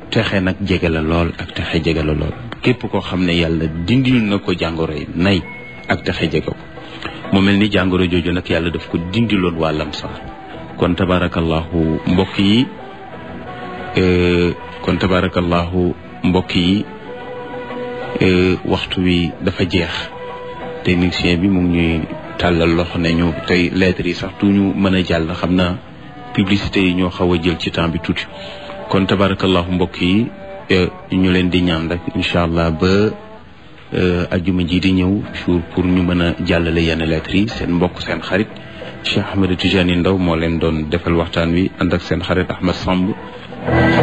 texe nag jege la lool ak texe jege la lool képp koo xam ne yàlla dindil na ko jàngoro yi nay ak texe jege ko mu mel ni jàngoro jooju nag yàlla daf ko dindiloon waa lamsaar kon tabarakallahu mbokk yi kon tabarakallahu mbokk yi waxtu wi dafa jeex technicien bi mu ngi ñuy tàllal loxo ne ñu tey lettres yi sax tuñu mën a jàll xam naa publicité yi ñoo xaw a jël ci temps bi tuuti kon tabarakallahu mbokk yi ñu leen di ñaan rek incha allah ba ajuma ji di ñëw jour pour ñu mën a jàllale yenn lettres yi seen mbokk seen xarit Cheikh Ahmed Tidiane Ndaw moo leen doon defal waxtaan wi ànd ak seen xarit Ahmed Samb